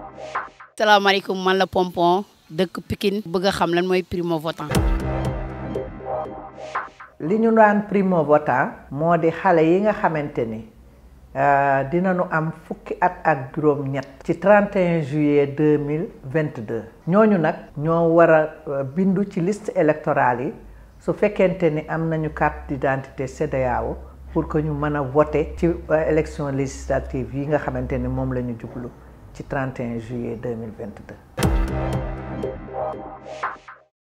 salaamaaleykum man la Pompon dëkk Pikine bëgg a xam lan mooy primo votant. li ñu daan primo votant moo di xale yi nga xamante ni dinañu am fukki at ak juróom-ñett ci 31 juillet 2022 ñooñu nag ñoo war a bindu ci liste électorale yi su fekkente ni am nañu carte d'identité CEDEAO pour que ñu mën a voter ci élection législative yi nga xamante ni moom la ñu jublu ci 31 juillet 2022